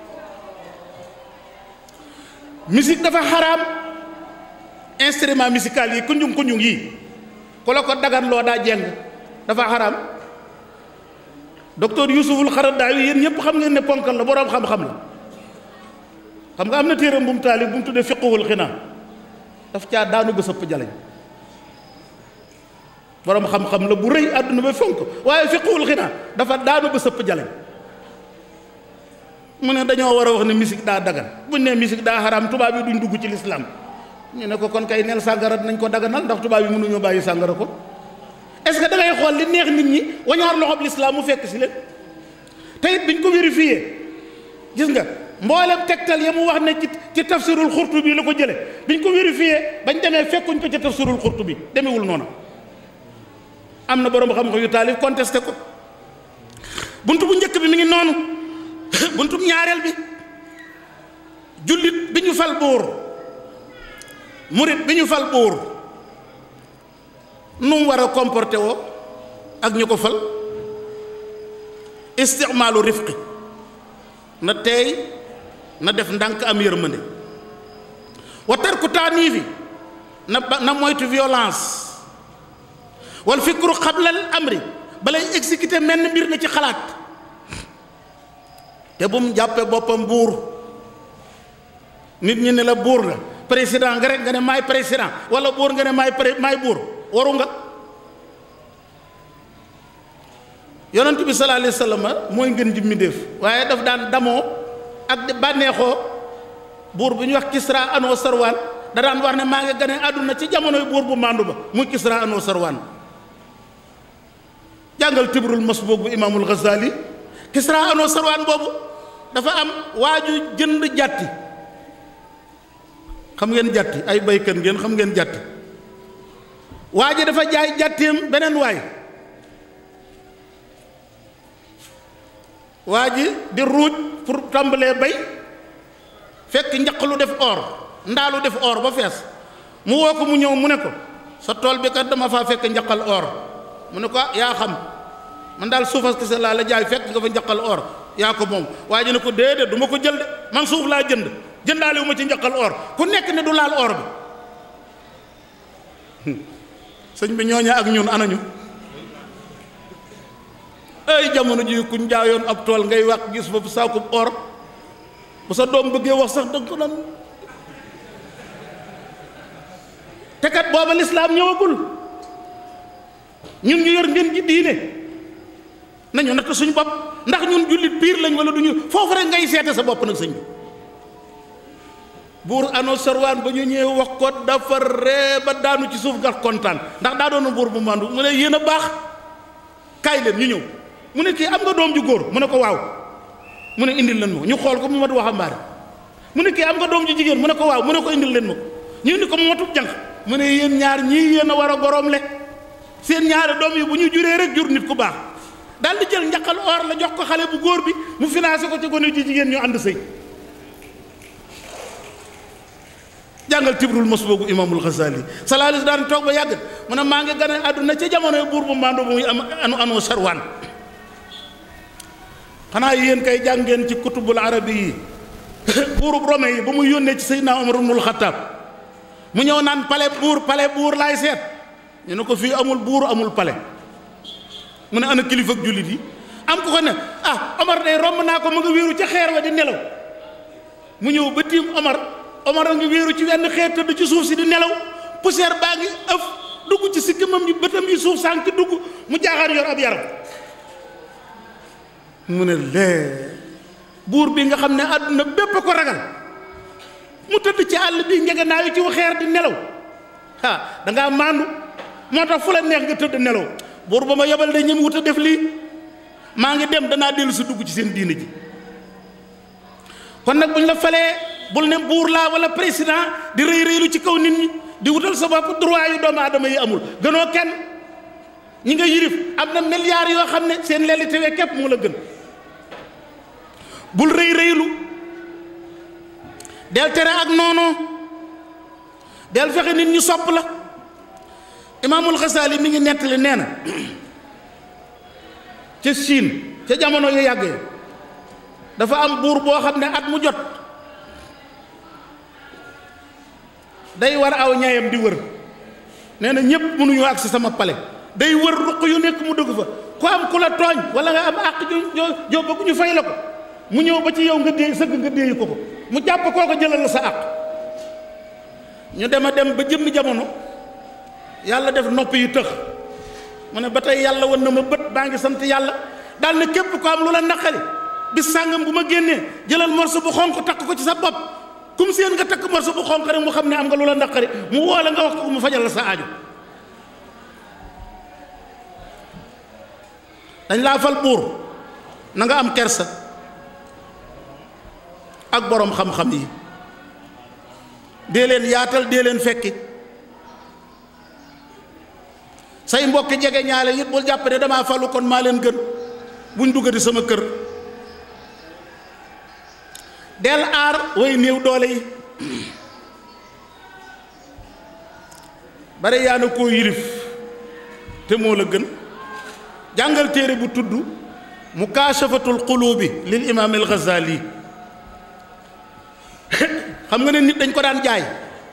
B: musique dafa xaraam instrument musical yi kunjung kunjung yi ku la ko dagan loo daa jeng dafa xaraam docteur Yuusuful Xaradaawi yéen ñëpp xam ngeen ne ponkal la boroom xam-xam la xam nga am na téeram bu mu taalif bu mu tuddee fiqhul xinaa daf caa daanu ba sëpp jaleñ boroom xam-xam la bu rëy àdduna ba fonk waaye fiqhul xinaa dafa daanu ba sëpp jaleñ mu ne dañoo war a wax ne musique daa dagan buñ ne musique daa xaraam tubaab yi duñ dugg ci lislaam ñu ne ko kon kay neel sàngara dinañ ko daganal ndax tubaab yi mënuñoo bàyyi sàngara ko est-ce que da ngay xool li neex nit ñi wañaar loxob lislaam mu fekk si leen te it biñ ko vérifié gis nga mboolem tegtal ya mu wax ne ci ci tafsirul xurtu bi la ko jële biñ ko vérifié bañ demee fekkuñ ko ci tafsirul xurtu bi demewul noonu am na boroom xam-xam yu taalif contesté ko buntu bu njëkk bi mi ngi noonu buntu ñaareel bi jullit bi ñu fal buur murit bi ñu fal buur nu mu war a comporté woo ak ñu ko fal isticmaalu rifqi na teey na def ndànk am yërmande wa tarku taaniifi na na moytu violence wal fikru xablal amri balay exécuter menn mbir na ci xalaat te bu mu jàppee boppam buur nit ñi ne la buur nga président nga rek nga ne maay président wala buur nga ne maay pré maay buur waru nga yonent bi sallallahu alayhi wa sallam mooy ngën ji mbindéef waaye daf daan damoo ak di bànneexoo buur bu ñuy wax Kisra anoo sarwaan da daan wax ne maa ngi gane àdduna ci jamonoy buur bu màndu ba muy Kisra anoo sarwaan jàngal tibrul masbuuk bu imaamul Ghazali Kisra anoo sarwaan boobu dafa am waaju jënd jàtti xam ngeen jàtti ay baykat ngeen xam ngeen jàtti waa ji dafa jaay jàtteem beneen waay waa ji di ruuj pour tàmbalee bay fekk njaq lu def or ndaalu def or ba fees mu woo ko mu ñëw mu ne ko sa tool bi kat dama faa fekk njaqal or mu ne ko yaa xam man daal suufas kese laa la jaay fekk nga fa njaqal or yaa ko moom waa ji ne ko déedéet du ma ko jël de man suuf laa jënd jëndaale wu ma ci njaqal or ku nekk ne du laal or bi sëñ bi ñooña ak ñun anañu ay jamono ji kuñ jaayoon ab tool ngay wax gis fa saakub or bu sa doom bëggee wax sax danga ko naan te kat booba lislaam ñëwagul ñun ñu yor ngeen ji diine nañu natt suñu bopp ndax ñun jullit piir lañ wala duñu foofu rek ngay seete sa bopp nag sëñ bi buur ano sarwaan ba ñu ñëwee wax ko dafa ree ba daanu ci suuf gas kontaan ndax daa doon buur bu mandu mu ne yéen a baax kaay leen ñu ñëw mu ne kii am nga doom ju góor mu ne ko waaw mu ne indil leen ma ñu xool ko mu mat waxambaane mu ne kii am nga doom ju jigéen mu ne ko waaw mu ne ko indil leen ma ñu indi ko mu matub jànq mu ne yéen ñaar ñii yéen a war a goroom le seen ñaari doom yi bu ñu juree rek jur nit ku baax daal di jël njaqal or la jox ko xale bu góor bi mu financé ko ci gone ji jigéen ñu ànd sëy jàngal tibrul mos boogu imaamul Ghazali salaalis daan toog ba yàgg mu ne maa ngi gane àdduna ca jamonoy buur bu màndu bu muy am anu anoo sarwaan xanaa yéen kay jàngeen ci kutubul arabi yi buurub rome yi ba muy yónnee ci Seydina Omar ibnul Xattaab mu ñëw naan pale buur pale buur laay seet ñu ne ko fii amul buur amul pale mu ne ana kilifa ak jullit yi am ko ko ne ah Omar day romb naa ko ma nga wéeru ca xeer wa di nelaw mu ñëw ba tiim Omar Omar a ngi wéeru ci wenn xeer tëdd ci suuf si di nelaw poussière baa ngi ëf dugg ci sikkimam yi bëtam yi suuf sànk dugg mu jaaxaan yor ab yaram mu ne lee buur bi nga xam ne àdduna bépp ko ragal mu tëdd ci àll bi njege naa yu ci xeer di nelaw ah da ngaa maandu moo tax fu la neex nga tëdd nelaw buur ba ma yebal de ñem wut a def lii maa ngi dem danaa dellu si dugg ci seen diine ji kon nag buñ la falee bul ne buur laa wala président di rëy rëylu ci kaw nit ñi di wutal sa bopp droit yu doomu aadama yi amul gënoo kenn ñi nga yirif am na milliards yoo xam ne seen lelli tewee képp moo la gën bul rëy rëylu del tere ak noonoo del fexe nit ñi sopp la imaamul xasaali mi ngi nettali nee na ca Chine ca jamono yu yàggee dafa am buur boo xam ne at mu jot day war aw ñayam di wër nee na ñépp mënuñu agsi sama pale day wër ruq yu nekk mu dugg fa ku am ku la tooñ wala nga am àq jo jo bëgg ñu fay la ko mu ñëw ba ci yow nga déey sëgg nga déeyi ko ko mu jàpp koo ko jëlal la sa àq ñu dem a dem ba jëmmi jamono yàlla def nopp yu tëx mu ne ba tey yàlla wan na ma bët baa ngi sant yàlla daal ne képp ko am lu la naqari bis sàngam bu ma génnee jëlal morso bu xonq takk ko ci sa bopp kum seen nga takk morso bu xonq rek mu xam ne am nga lu la naqari mu woo la nga wax ko mu fajal la sa aajo dañ laa fal buur na nga am kersa ak boroom xam-xam yi dee leen yaatal dee leen fekki say mbokki jege ñaale it bul jàpp ne damaa falu kon maa leen gën buñ duggati sama kër del aar way néew doole yi bare yaa na koo yilif te moo la gën jàngal téere bu tudd mukaashafatul qulubi lil imaam al Ghazali xam nga ne nit dañ ko daan jaay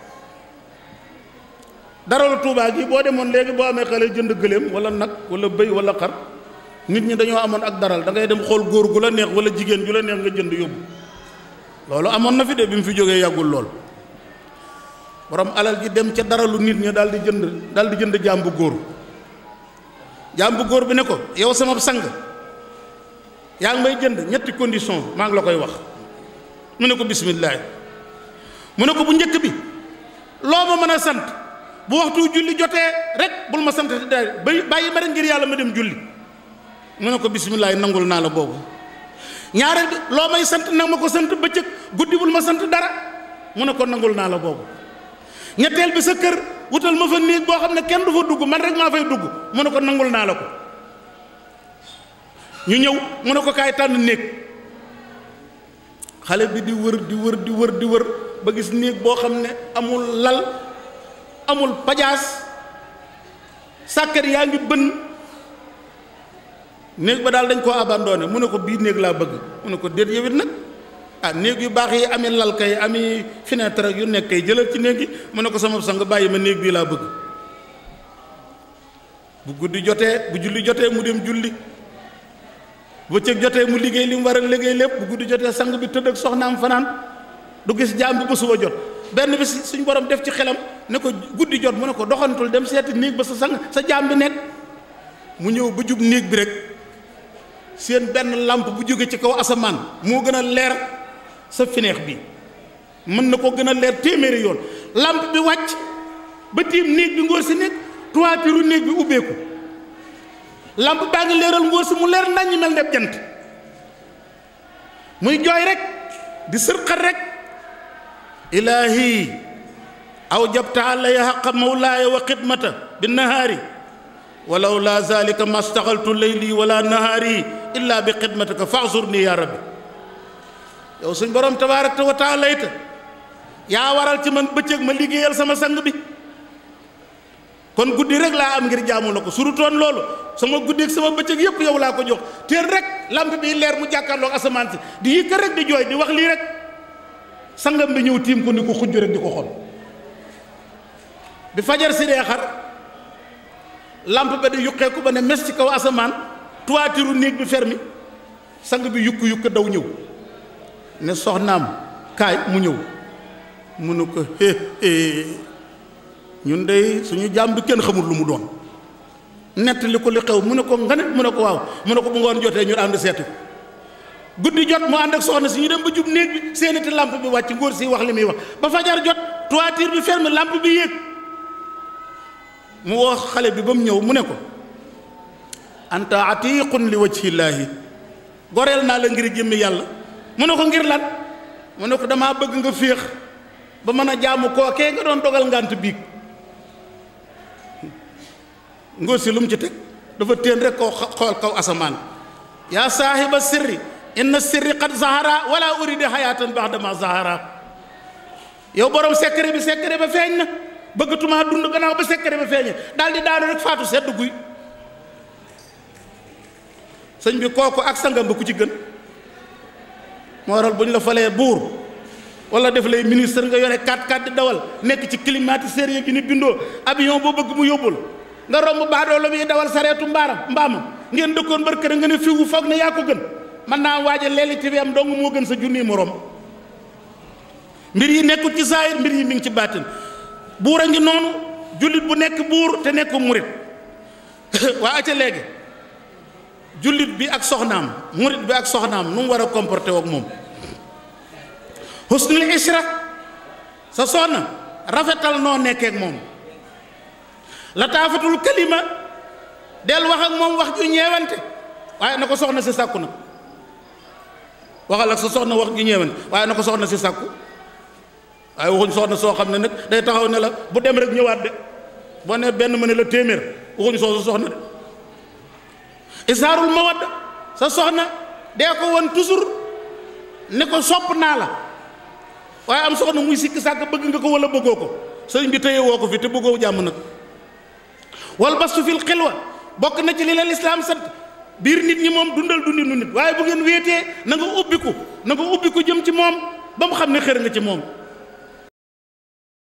B: dara la tuubaa gi boo demoon léegi boo amee xale jënd gëléem wala nag wala bëy wala xar nit ñi dañoo amoon ak daral da ngay dem xool góor gu la neex wala jigéen ju la neex nga jënd yóbbu loolu amoon na fi de bi mu fi jógee yàggul lool borom alal ji dem ca daralu nit ñi daal di jënd daal di jënd jaam bu góor jaam bu góor bi ne ko yow sama sang yaa ngi may jënd ñetti condition maa ngi la koy wax mu ne ko bisimilah mu ne ko bu njëkk bi loo ma mën a sant bu waxtu julli jotee rek bul ma sant daal bay bàyyi ma rek ngir yàlla ma dem julli mu ne ko bisimilah nangul naa la boobu ñaareel bi loo may sant nag ma ko sant bëccëg guddi bul ma sant dara mu ne ko nangul naa la boobu ñetteel bi sa kër wutal ma fa néeg boo xam ne kenn du fa dugg man rek maa fay dugg mu ne ko nangul naa la ko ñu ñëw mu ne ko kaay tànn néeg xale bi di wër di wër di wër di wër ba gis néeg boo xam ne amul lal amul pajaas sàkkar yaa ngi bënn néeg ba daal dañ koo abandonné mu ne ko bii néeg laa bëgg mu ne ko déet yowit nag ah néeg yu baax yi ami lal kay ami fenêtre ak yu nekk kay jëlal ci néeg yi mu ne ko sama sang bàyyi ma néeg bii laa bëgg bu guddi jotee bu julli jotee mu dem julli bëccëg jotee mu liggéey li mu war a liggéey lépp bu guddi jotee sang bi tëdd ak soxnaam fanaan du gis jaam bi ba suba jot benn bi suñ borom def ci xelam ne ko guddi jot mu ne ko doxantul dem seeti néeg ba sa sang sa jaam bi nekk mu ñëw ba jub néeg bi rek seen benn làmp bu jóge ci kaw asamaan moo gën a leer sa fineex bi mën na ko gën a leer téeméeri yoon làmp bi wàcc ba tiim néeg bi ngóor si nekk toiture néeg bi ubbeeku làmp baa ngi leeral ngóor si mu leer naññ mel ne jant muy jooy rek di sërxat rek ilaahi aw jabta alaya xaqa mawlaaya wa xidmata bi nahaari walaw laa zalika ma staxaltu layli wala nahaari illa bi xidmatika faxsur nii yaa rabbi yow suñ borom tabaaraka wa taala ita yaa waral ci man bëccëg ma liggéeyal sama sang bi kon guddi rek laa am ngir jaamu la ko surutoon loolu sama guddi ak sama bëccëg yëpp yow laa ko jox teel rek lamp bi leer mu jàkkaarloog asamaan si di yëkka rek di jooy di wax lii rek sangam bi ñëw tiim ko ni ko xujj rek di ko xool bi fajar si dee xar lamp ba di yuqeeku ba ne mes ci kaw asamaan toiture néeg bi fermi sang bi yukk yukk daw ñëw ne soxnaam kaay mu ñëw mu ne ko hé hé ñun dey suñu jaam bi kenn xamul lu mu doon nett li ko li xew mu ne ko nga ne mu ne ko waaw mu ne ko bu ngoon jotee ñu ànd seeti ko guddi jot mu ànd ak soxna si ñu dem ba jub néeg bi seenati lampe bi wàcc ngóor si wax li muy wax ba fajar jot toiture bi ferme lampe bi yéeg mu woo xale bi ba mu ñëw mu ne ko anta atiqun li wajhillaahi goreel naa la ngir jëmmi yàlla mu ne ko ngir lan mu ne ko damaa bëgg nga féex ba mën a jaamu kookee nga doon dogal ngant biig ngóor si lu mu ci teg dafa téen rek koo xool kaw asamaan yaa saahiba sirri inna sirri qad zahara wala uride hayatan baxdama zahara yow borom secret bi secret ba feeñ na bëggatumaa dund gannaaw ba secret ba feeñee daal di daanu rek faatu sedd guy sëñ bi kooku ak sangam ba ku ci gën moo waral bu ñu la falee buur wala def lay ministre nga yore 4x4 di dawal nekk ci climatiseur yi ni bindoo avion boo bëgg mu yóbbul nga romb baadoo la muy dawal sareetu mbaaram mbaamam ngeen dëkkoon bër kër nga ne fiwu foog ne yaa ko gën mën naa waaja leeli ti am dong moo gën sa junniy morom mbir yi nekkul ci saayir mbir yi mi ngi ci baatin buur a ngi noonu jullit bu nekk buur te nekk murit waa aca léegi jullit bi ak soxnaam murit bi ak soxnaam nu mu war a comporté ak moom husnul ishra sa soxna rafetal noo nekkee ak moom la taafatul kalima del wax ak moom wax ju ñeewante waaye na ko soxna si sàkku na waxal ak sa soxna wax ju ñeewante waaye na ko soxna si sàkku waaye waxuñ soxna soo xam ne nag day taxaw ne la bu dem rek ñëwaat de boo ne benn ma ne la téeméer waxuñ soo sa soxna de isaarul mawadda sa soxna dee ko won toujours ne ko sopp naa la waaye am soxna muy sikki sàkk bëgg nga ko wala bëggoo ko sëriñ bi téye woo ko fi te bëggoo jàmm nag wal bastu fil xilwa bokk na ci li la lislaam sant biir nit ñi moom dundal dundinu nit waaye bu ngeen wéetee na nga ubbiku na nga ubbiku jëm ci moom ba mu xam ne xër nga ci moom